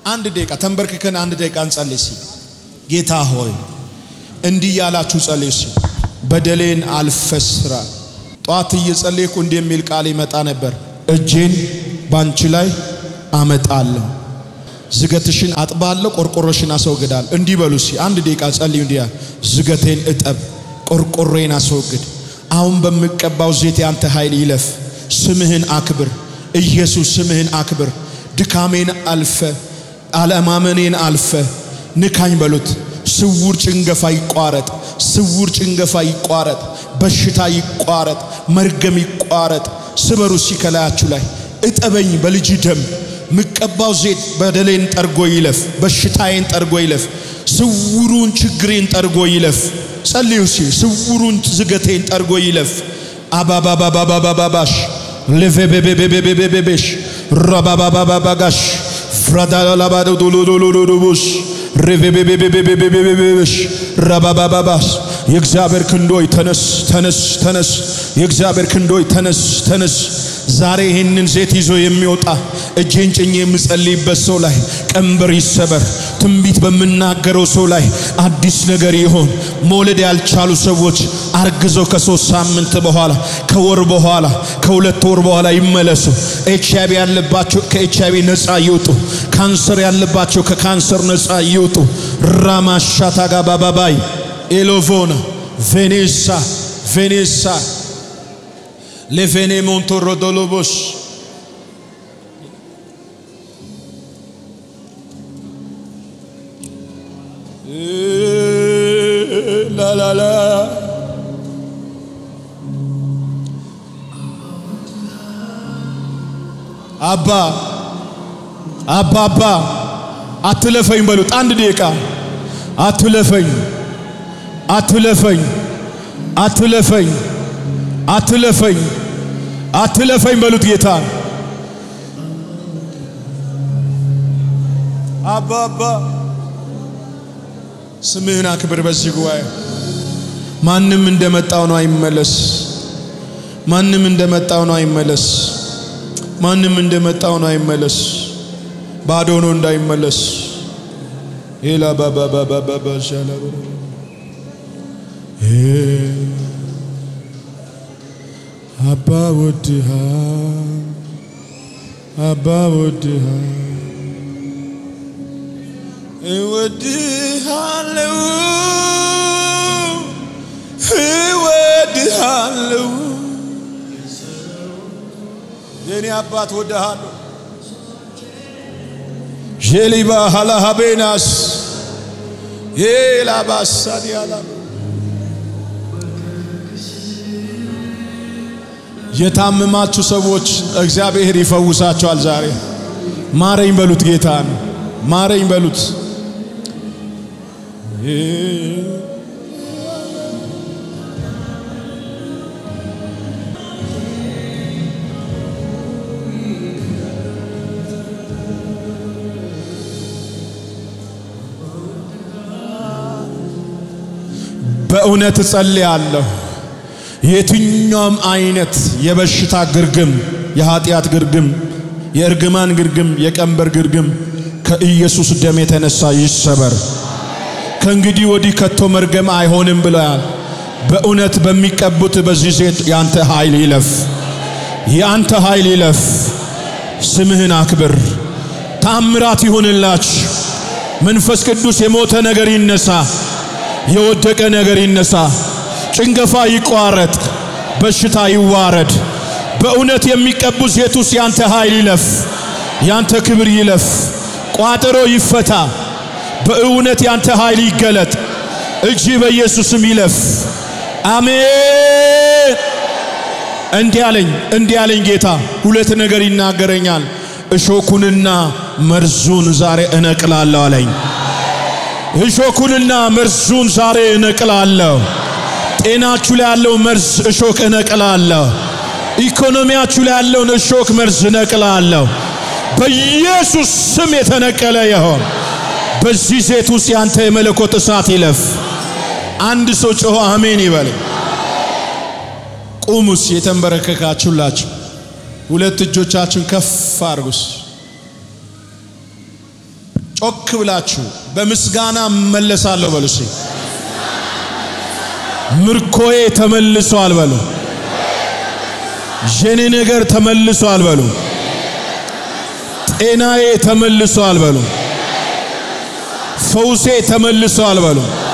አንድ ደቂቃ ተንበርክከን አንድ ደቂቃ እንጸልይ። እስኪ ጌታ ሆይ እንዲህ ያላችሁ ጸልዩ። እስኪ በደሌን አልፈስራ ጠዋት እየጸለይኩ እንዲህ የሚል ቃል ይመጣ ነበር። እጄን ባንቺ ላይ አመጣለሁ፣ ዝገትሽን አጥባለሁ፣ ቆርቆሮሽን አስወግዳለሁ። እንዲህ በሉ እስኪ አንድ ደቂቃ ጸልዩ። እንዲያ ዝገቴን እጠብ፣ ቆርቆሮዬን አስወግድ። አሁን በምቀባው ዘይት ያንተ ኃይል ይለፍ። ስምህን አክብር ኢየሱስ፣ ስምህን አክብር። ድካሜን አልፈ አለማመኔን አልፈ ንካኝ በሉት። ስውር ጭንገፋ ይቋረጥ፣ ስውር ጭንገፋ ይቋረጥ፣ በሽታ ይቋረጥ፣ መርገም ይቋረጥ። ስበሩ ሲከላያችሁ ላይ እጠበኝ በልጅ ደም ምቀባው ዘይት በደሌን ጠርጎ ይለፍ፣ በሽታዬን ጠርጎ ይለፍ፣ ስውሩን ችግሬን ጠርጎ ይለፍ። ጸልዩ ሲ ስውሩን ዝገቴን ጠርጎ ይለፍ። አባባባባባባባሽ ለቬቤቤቤቤቤቤሽ ረባባባባጋሽ ፍራዳላባዶዶሎዶሎዶቦሽ ሬቬቤቤቤቤቤቤቤሽ ረባባባባስ የእግዚአብሔር ክንዶይ ተነስ ተነስ ተነስ። የእግዚአብሔር ክንዶይ ተነስ ተነስ። ዛሬ ይህንን ዘይት ይዞ የሚወጣ እጄን ጭኜ የምጸልይበት ሰው ላይ ቀንበር ይሰበር። ትንቢት በምናገረው ሰው ላይ አዲስ ነገር ይሆን። መውለድ ያልቻሉ ሰዎች አርግዘው ከሶስት ሳምንት በኋላ ከወር በኋላ ከሁለት ወር በኋላ ይመለሱ። ኤች አይቪ ያለባቸው ከኤች አይቪ ነፃ ይውጡ። ካንሰር ያለባቸው ከካንሰር ነፃ ይውጡ። ራማሻታ ጋባባባይ ኤሎቮና ቬኔሳ ቬኔሳ ለቬኔ ሞንቶሮዶሎቦስ ላላላ አባ አባ አባ አትለፈኝ በሉት። አንድ ደቂቃ አትለፈኝ፣ አትለፈኝ፣ አትለፈኝ፣ አትለፈኝ፣ አትለፈኝ በሉት ጌታ አባ አባ ስምህን አክብር በዚህ ጉባኤ። ማንም እንደመጣው ነው አይመለስ። ማንም እንደመጣው ነው አይመለስ። ማንም እንደመጣው ነው አይመለስ። ባዶ ነው እንዳይመለስ። ሄላ ባባ ባባ ባባ ሻላ አባ ወድሃ አባ ወድሃ እወድሃለው እወድሃለው የኔ አባት ወድሃለሁ። ዤሊባ ሃላሃቤናስ ላባሳዲያላ የታመማችሁ ሰዎች እግዚአብሔር ይፈውሳቸዋል። ዛሬ ማረኝ በሉት፣ ጌታን ማረኝ በሉት። በእውነት እጸልያለሁ። የትኛውም አይነት የበሽታ ግርግም፣ የኃጢአት ግርግም፣ የእርግማን ግርግም፣ የቀንበር ግርግም ከኢየሱስ ደም የተነሳ ይሰበር። ከእንግዲህ ወዲህ ከቶ መርገም አይሆንም ብለዋል። በእውነት በሚቀቡት በዚህ ዜት ያንተ ኃይል ይለፍ፣ ያንተ ኃይል ይለፍ። ስምህን አክብር። ታምራት ይሁንላች። መንፈስ ቅዱስ የሞተ ነገር ይነሳ፣ የወደቀ ነገር ይነሳ፣ ጭንገፋ ይቋረጥ፣ በሽታ ይዋረድ። በእውነት የሚቀቡ ዜት ውስጥ ያንተ ኃይል ይለፍ፣ ያንተ ክብር ይለፍ፣ ቋጠሮ ይፈታ። በእውነት ያንተ ኃይል ይገለጥ። እጅ በኢየሱስም ይለፍ። አሜን። እንዲህ አለኝ እንዲህ አለኝ ጌታ ሁለት ነገር ይናገረኛል። እሾኩንና መርዙን ዛሬ እነቅላለሁ አለኝ። እሾኩንና መርዙን ዛሬ እነቅላለሁ። ጤናችሁ ላይ ያለው መርዝ እሾክ እነቅላለሁ። ኢኮኖሚያችሁ ላይ ያለውን እሾክ መርዝ እነቅላለሁ። በኢየሱስ ስም የተነቀለ ይሆን። በዚህ ዜት ውስጥ ያንተ የመለኮት እሳት ይለፍ። አንድ ሰው ጮሆ አሜን ይበል። ቁሙስ የተንበረከካችሁላችሁ ሁለት እጆቻችሁን ከፍ አድርጉስ። ጮክ ብላችሁ በምስጋና እመለሳለሁ በሉ። እስኪ ምርኮዬ ተመልሷል በሉ። የኔ ነገር ተመልሷል በሉ። ጤናዬ ተመልሷል በሉ። ፈውሴ ተመልሷል በሉ።